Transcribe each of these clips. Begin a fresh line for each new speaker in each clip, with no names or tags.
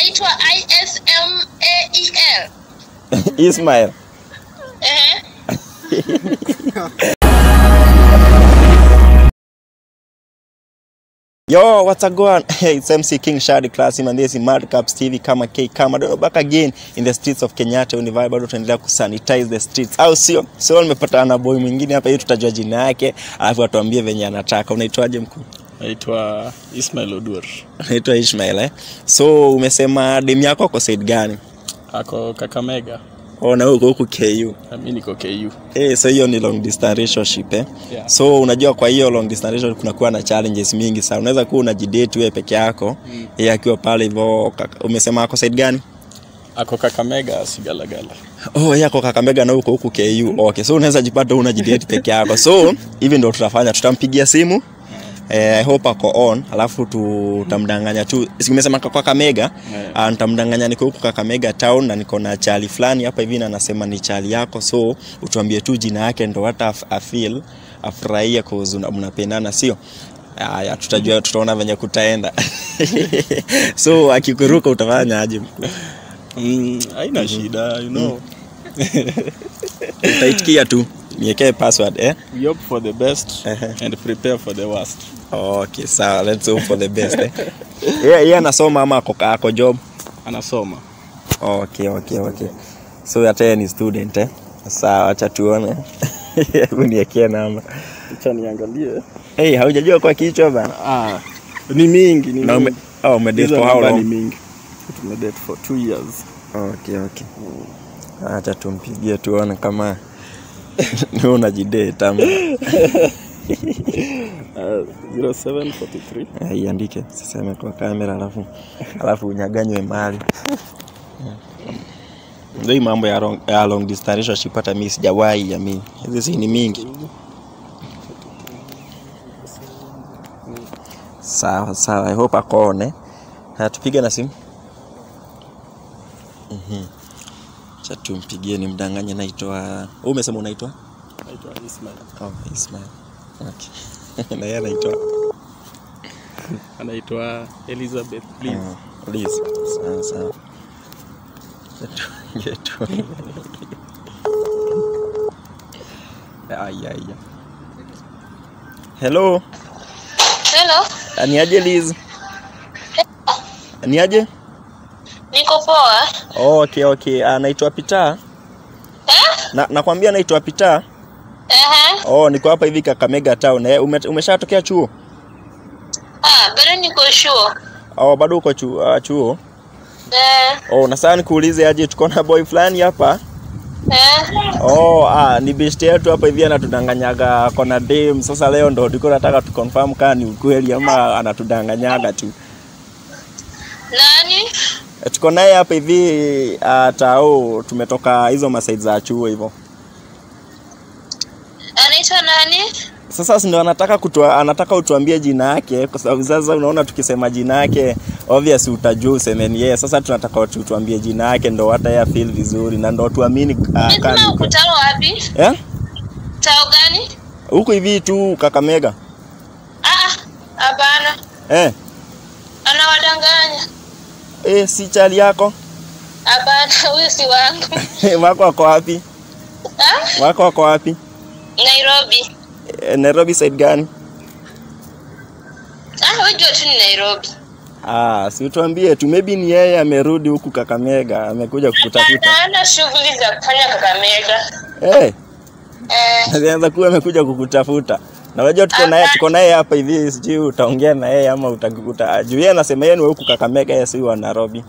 inaitwa ISMAEL.
Ismail.
Ehe.
Yo, what's up going? Hey, it's MC King Shadi Classy and this is Mad Caps TV kama K kama don't back again in the streets of Kenyatta Univibe bado tunaendelea kusanitize the streets. Au sio? Sio nimepata na boy mwingine hapa hiyo tutajua jina yake, alafu atuambie venye anataka. Unaitwaje mkuu?
naitwa Ismail Odur,
Unaitwa Ishmael eh? So umesema dem yako kwa side gani?
ako Kakamega,
Oh, na wewe uko huku KU.
na mi niko KU.
Eh, so hiyo ni long distance relationship eh?
Yeah.
So unajua kwa hiyo long distance relationship kunakuwa na challenges mingi sana. Unaweza kuwa unajidate wewe peke yako,
Mm.
yeye akiwa pale hivyo. kaka- Umesema ako side gani?
Ako Kakamega, Sigalagala.
Oh, yako Kakamega na huko huku KU. Okay, so unaweza jipata unajidate peke yako. So hivi ndio tutafanya, tutampigia simu Eh, I hope ako on, alafu tutamdanganya tu. Si nimesema kwa Kakamega,
Yeah.
uh, nitamdanganya niko huku Kakamega town na niko na chali fulani hapa hivi na nasema ni chali yako, so utuambie tu jina yake ndo hata af- afeel afurahie cause una- mnapendana, sio? Haya, tutajua, tutaona venye kutaenda. so akikuruka utafanya aje?
Mm, haina shida, you know.
Utaitikia tu, niekee password eh?
We hope for the best
Ehe.
and prepare for the worst.
Okay, sawa, let's hope for the best eh. Yeye yeah, anasoma ama ako, ako job?
Anasoma.
Okay, okay, okay. So hata yeye ni student eh? Sawa, acha tuone. Hebu niekee namba.
Acha niangalie.
Hey, haujajua kwa kichwa bana?
Ah, ni mingi, ni
Na ume,
mingi.
oh, umedate
Hizo
for how
namba ni
long?
mingi. Tumedate for two years.
Okay, okay. Acha tumpigie tuone kama ni unajidate ama
Uh, 0743
Eh, iandike siseme kwa kamera alafu alafu unyaganywe mali ndio hii mambo ya long, ya long distance relationship hata mimi sijawahi jamii hizi si ni mingi sawa sawa i hope akone haya tupige na simu mhm cha tumpigie ni mdanganye naitwa wewe umesema unaitwa
naitwa Ismail.
oh Ismail okay na yeye anaitwa
Anaitwa Elizabeth, please.
Ah, please. Sawa sawa. Tuingie tu. Ai ai. ai. Hello,
Hello.
Ah, ni aje Liz? Ni aje?
Niko poa.
Okay, okay. Ah, naitwa Pita.
Eh?
Na nakwambia naitwa Pita.
Ehe.
Oh, niko hapa hivi Kakamega town. Eh, ume, umeshatokea chuo?
Ah, bado niko sure.
Oh, bado uko chuo, uh, chuo.
Eh,
Oh, na sasa nikuulize aje tuko na boy fulani hapa.
eh.
Oh, ah, ni best yetu hapa hivi anatudanganyaga kona dem. Sasa leo ndo tulikuwa nataka tu confirm kama ni ukweli ama anatudanganyaga tu.
Nani?
E, tuko naye hapa hivi uh, tao tumetoka hizo masaid za chuo hivyo.
Anaitwa nani?
Sasa si ndo anataka kutua, anataka utuambie jina yake kwa sababu sasa unaona tukisema jina yake obvious utajua useme ni yeye. Sasa tunataka tu- tuambie jina yake ndo hata yeye feel vizuri na ndo tuamini uh,
Nasema
kani.
uko tao wapi?
Eh?
Tao gani?
Huku hivi tu Kakamega.
Ah, ah, hapana.
Eh?
Anawadanganya.
Eh, si chali yako?
Hapana, huyu si wangu.
wako wako wapi?
Ah?
Wako wako wapi?
Nairobi.
Eh, Nairobi side gani?
Ah, wewe jua tu ni Nairobi.
Ah, si utuambie tu maybe ni yeye amerudi huku Kakamega, amekuja kukutafuta.
Hapana shughuli za kufanya Kakamega.
Eh,
Eh,
alianza kuwa amekuja kukutafuta. Na unajua tuko naye tuko naye hapa hivi sijui utaongea na yeye ama utakuta. Juu yeye anasema yeye ni wa huku Kakamega, yeye si wa Nairobi.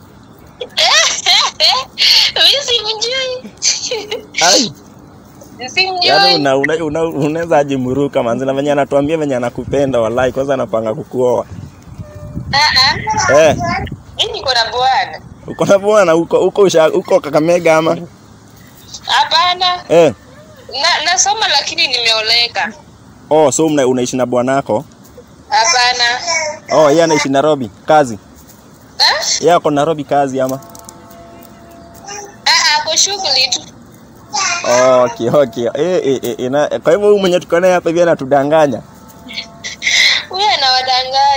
mimi simjui.
Ai, yaani
Simjui.
una unaweza una, una unaweza aje muruka manzi na venye anatuambia venye anakupenda wallahi kwanza anapanga kukuoa.
Ah, ah.
Eh,
Mimi niko na bwana.
uko na bwana huko huko usha- huko Kakamega ama?
Hapana.
Eh.
Na, nasoma lakini nimeoleka.
Oh, so mna, unaishi na bwanako?
Hapana.
Oh, yeye anaishi Nairobi kazi.
Ah?
Yeye ako Nairobi kazi ama?
Ah, ah, kwa shughuli tu.
Okay, okay. Eh, eh, eh, ina, kwa hivyo huyu mwenye tuko naye hapa hivi anatudanganya.
Huyu anawadanganya.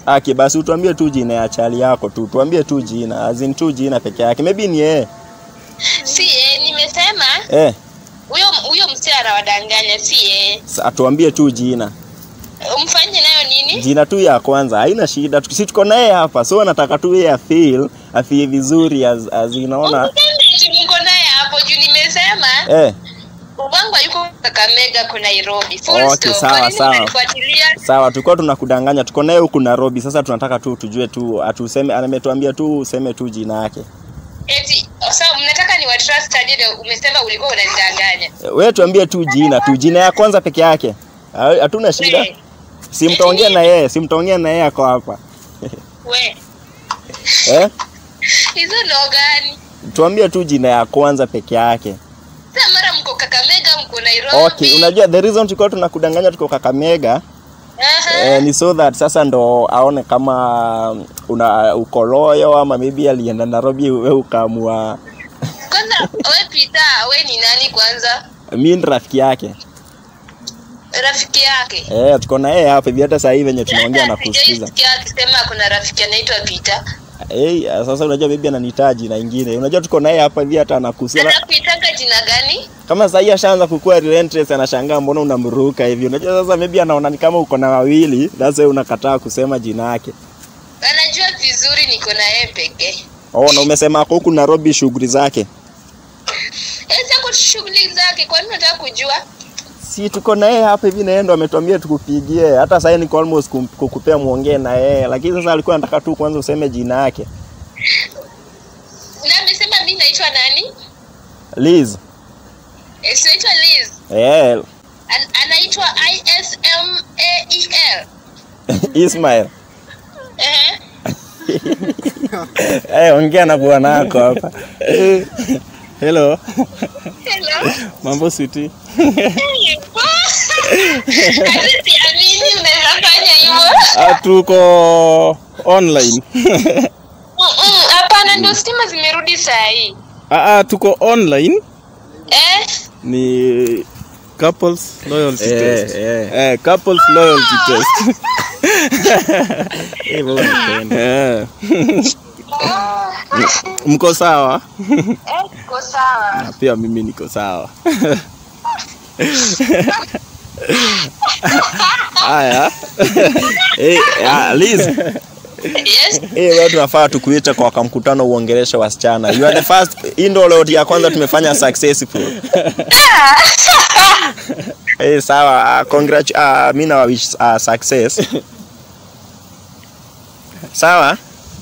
Aki basi utuambie tu jina ya chali yako tu. Tuambie tu jina, as in tu jina peke yake. Maybe ni yeye.
Si yeye, nimesema
Eh,
huyo huyo msee anawadanganya, si yeye.
sa- tuambie tu jina.
Umfanye nayo nini?
Jina tu ya kwanza, haina shida. Tuki- Si tuko naye hapa. So nataka tu yeye afeel, afeel vizuri as, as inaona.
Usiseme eti mko naye hapo juu nimesema
Eh,
Ubangu yuko Kakamega kwa Nairobi. Full
Okay,
stop.
sawa,
Kwa nini
sawa.
unanifuatilia?
sawa, tulikuwa tunakudanganya. Tuko naye huku Nairobi. Sasa tunataka tu tujue tu atuseme, ametuambia tu useme tu jina yake.
Eti sawa, mnataka ni wa trust aje ndio umesema ulikuwa unanidanganya.
Wewe tuambie tu jina tu, jina ya kwanza peke yake. Ha- Hatuna shida.
We,
Si mtaongea na yeye, si mtaongea na yeye ako hapa.
we.
Eh?
Hizo ndo gani?
Tuambie tu jina ya kwanza peke yake.
Sasa mara mko Kakamega, mko Nairobi.
Okay, unajua the reason tulikuwa tunakudanganya tuko Kakamega
Aha.
eh, ni so that sasa ndo aone kama una uko loyo ama maybe alienda Nairobi wewe ukaamua
Kwanza we Peter, we ni nani kwanza?
mimi ni rafiki yake.
Rafiki yake.
Eh, tuko na yeye hapa hivi hata sasa hivi venye tunaongea na
Hata
kusikiza.
sijaisikia akisema kuna rafiki anaitwa Peter.
Eh, sasa unajua maybe ananihitaji na ingine. Unajua tuko na yeye hapa hivi hata anakusia.
Anakuitanga jina gani?
Kama sasa hii ashaanza kukua relentless anashangaa mbona unamruka hivi. Unajua sasa maybe anaona ni kama uko na wawili, that's why unakataa kusema jina yake.
Anajua vizuri niko na yeye pekee.
Oh, na umesema ako huku Nairobi shughuli zake.
Esa kwa shughuli zake, kwa nini unataka kujua?
Si tuko na yeye hapa hivi na yeye ndo ametuambia tukupigie. Hata sasa niko almost kum- kukupea muongee na yeye, lakini sasa alikuwa anataka tu kwanza useme jina yake.
Na amesema mimi naitwa nani?
Liz.
Eh, si naitwa Liz.
Eh,
An anaitwa I S M A E L.
Ismail.
Eh.
Eh, ongea na bwana wako hapa.
Hello.
Hello.
Mambo sweetie.
Hata siamini unaweza fanya hivyo.
Ah, tuko online.
Mm-mm, Hapana, ndio stima zimerudi saa hii.
Ah, ah, tuko online
Eh?
ni couples loyalty
Eh,
test.
eh.
Eh, couples loyalty test.
Eh, wewe unapenda.
Eh. Mko sawa?
Eh, uko sawa.
Na pia mimi niko sawa. Haya.
Eh, ah, Liz.
Yes.
Eh, wewe tunafaa tukuite kwa kwa mkutano uongeleshe wasichana. You are the first. Hii ndio leo ya kwanza tumefanya successful. Eh, sawa. Uh, congrats. Uh, mimi na wish uh, success. sawa?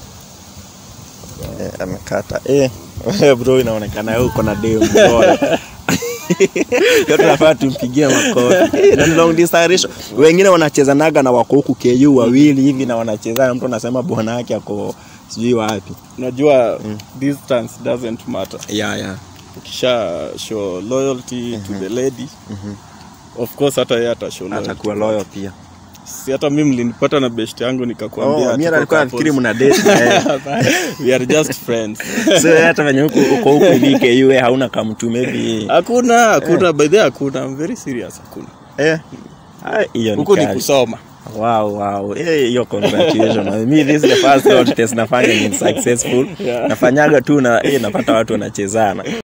Eh, amekata. Eh, wewe bro inaonekana wewe uko na demu bora. Ndio tunafaa tumpigie makofi. Eh, na ni long distance relation. Wengine wanachezanaga na wako huku KU wawili hivi na wanachezana, mtu anasema bwana yake ako sijui wapi.
Unajua distance doesn't matter.
Yeah, yeah.
Ukisha show loyalty to the lady. Of course hata yeye ata show loyalty.
Atakuwa loyal pia.
Si hata mimi mlinipata na best yangu nikakwambia.
Oh, mimi
tuko
alikuwa
couples.
nafikiri mna date na yeye.
We are just friends.
So wewe hata venye huko uko huko hivi KU wewe hauna kamtu maybe.
Hakuna, hakuna by the way hakuna. I'm very serious hakuna.
Eh. Ah, hiyo ni
Huko ni
kali.
kusoma.
Wow, wow. Eh, hiyo congratulations. Me this is the first road test nafanya ni successful.
Yeah.
Nafanyaga tu na eh, napata watu wanachezana.